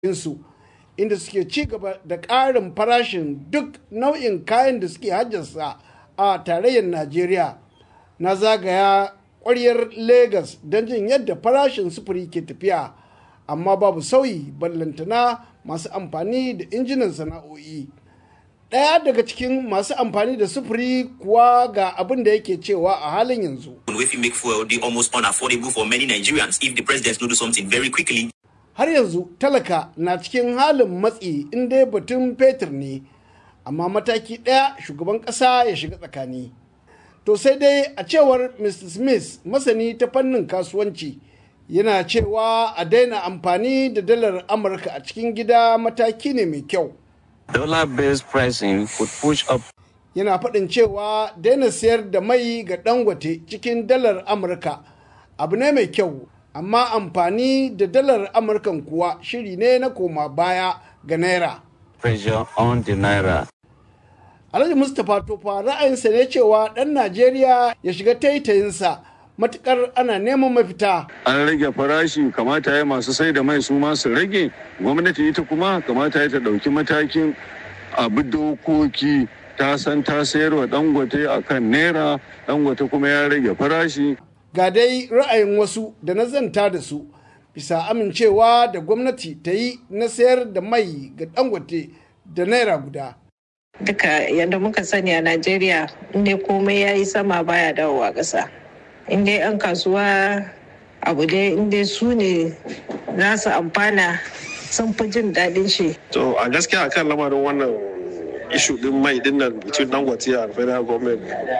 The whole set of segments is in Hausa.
su inda suke ci gaba da ƙarin farashin duk nau'in kayan da suke hajjarsa a tarayyar najeriya na zagaya ƙwaryar Legas don jin yadda farashin sufuri ke tafiya amma babu sauyi ballantana masu amfani da injinan sana'o'i ɗaya daga cikin masu amfani da sufuri kuwa ga abin da yake cewa a halin yanzu wey fit make fuel dey almost unaffordable for many Nigerians if the president no do something very quickly. har yanzu talaka na cikin halin matsi in dai batun fetur ne amma mataki ɗaya shugaban ƙasa ya shiga tsakani to sai dai a cewar mr smith masani ta fannin kasuwanci yana cewa a daina amfani da dalar amurka a cikin gida mataki ne mai kyau Dollar-based pricing could push up yana faɗin cewa daina sayar da mai ga dangote cikin dalar amurka abu ne mai kyau amma amfani da dalar amurkan kuwa shiri ne na koma baya ga naira pressure on the naira. alhaji mustapha tofa ra'ayinsa ne cewa ɗan najeriya ya shiga taitayinsa matukar ana neman mafita an rage farashi kamata ya masu sai da mai su ma su rage gwamnati ita kuma kamata ya ta ɗauki matakin abu dokoki ta san ta sayarwa dangote a kan naira dangote kuma ya rage farashi ga dai ra'ayin wasu da na zanta da su bisa amincewa da gwamnati ta yi na sayar da mai ga dangote da naira guda duka yadda muka sani a najeriya inda komai ya yi sama baya dawowa ƙasa inda yan kasuwa abu dai inda su ne za su amfana sun fi jin daɗin shi To a gaskiya akan lamarin wannan ishu din mai din nan between Dangote and federal government.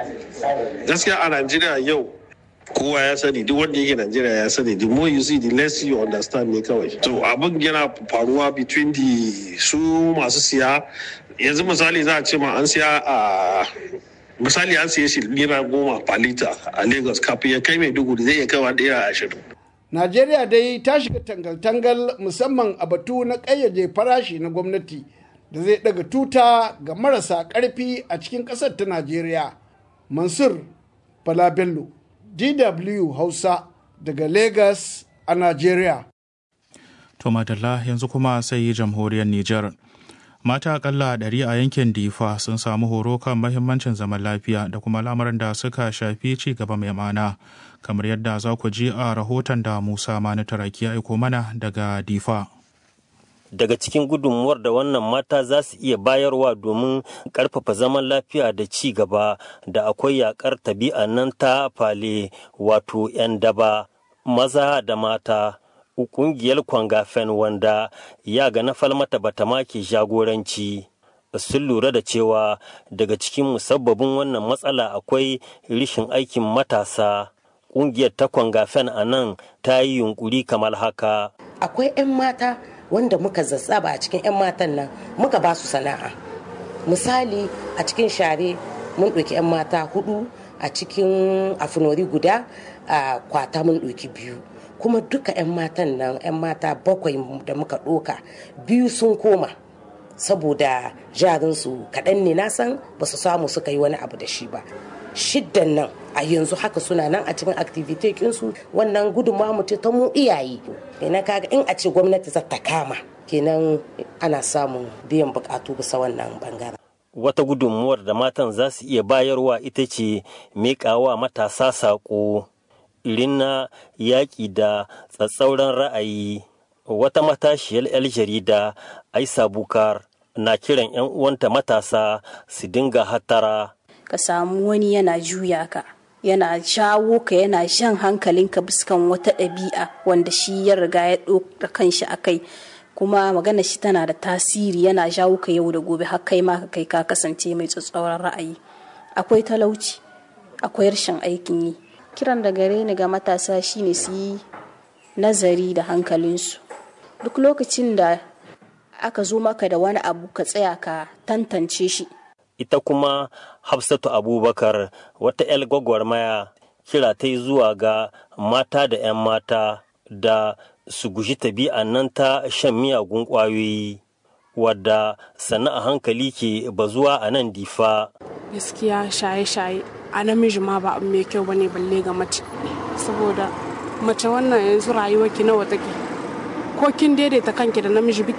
Gaskiya a Najeriya yau kowa ya sani duk wanda yake Najeriya ya sani the more you see the less you understand ne kawai. To abin yana faruwa between the su masu siya yanzu misali za a ce ma an siya a misali an siya shi naira goma per liter a Lagos kafin ya kai Maiduguri zai iya kaiwa naira ashirin. najeriya dai ta shiga tangal-tangal musamman a batu na ƙayyade farashi na gwamnati da zai daga tuta ga marasa ƙarfi a cikin ƙasar ta najeriya mansur falabello dw hausa daga lagos a najeriya To madalla yanzu kuma sai jamhuriyar Nijar. Mata akalla ɗari a yankin Difa sun samu horo kan mahimmancin zaman lafiya da kuma lamarin da suka shafi ci gaba mai mana. Kamar yadda za ku ji a rahoton da Musa Mani Taraki ya aiko mana daga Difa. daga cikin gudunmuwar da wannan mata za su iya bayarwa domin karfafa zaman lafiya da ci gaba da akwai yakar tabi'a nan ta fale wato 'yan daba maza da mata kungiyar kwangafen wanda ya ga na falmata bata make jagoranci sun lura da cewa daga cikin musabbabin wannan matsala akwai rishin aikin matasa kungiyar ta kwangafen a nan ta yi yunkuri kamar haka akwai 'yan mata wanda muka zazzaba a cikin 'yan matan nan muka ba su sana'a misali a cikin share mun ɗauki 'yan mata hudu a cikin afinori guda a kwata mun ɗauki biyu kuma duka 'yan matan nan 'yan mata bakwai da muka ɗoka biyu sun koma saboda jarinsu kaɗan ne na san ba su samu suka yi wani abu da shi ba shiddan nan a yanzu haka suna nan a cikin activity kinsu wannan gudunmawa mu ta mu iyaye kenan kaga in a ce gwamnati za ta kama kenan ana samun biyan bukatu bisa wannan bangaren wata gudunmuwar da matan za su iya bayarwa ita ce miƙawa matasa saƙo irin na yaƙi da tsatsauran ra'ayi wata matashiyar 'yar jarida aisa bukar na kiran 'yan uwanta matasa su dinga hatara ka samu wani yana juya ka yana jawo ka yana jan hankalinka biskan wata ɗabi'a wanda shi ya riga ya ɗora kanshi a kai kuma magana shi tana da tasiri yana jawo ka yau da gobe har kai ma ka kai ka kasance mai tsatsauran ra'ayi akwai talauci akwai rashin aikin yi kiran da gare ni ga matasa shine su yi nazari da hankalinsu duk lokacin da aka zo maka da wani abu ka tsaya ka tantance shi ita kuma hafsatu abubakar wata 'yar gwagwarmaya kira ta yi zuwa ga mata da 'yan mata da su guji tabi'an nan ta shan miyagun ƙwayoyi wadda sannan a hankali ke bazuwa a nan difa gaskiya shaye-shaye a namiji ma ba abu mai kyau bane balle ga mace saboda mace wannan yanzu rayuwarki nawa take ko kin daidaita kanki da namiji biki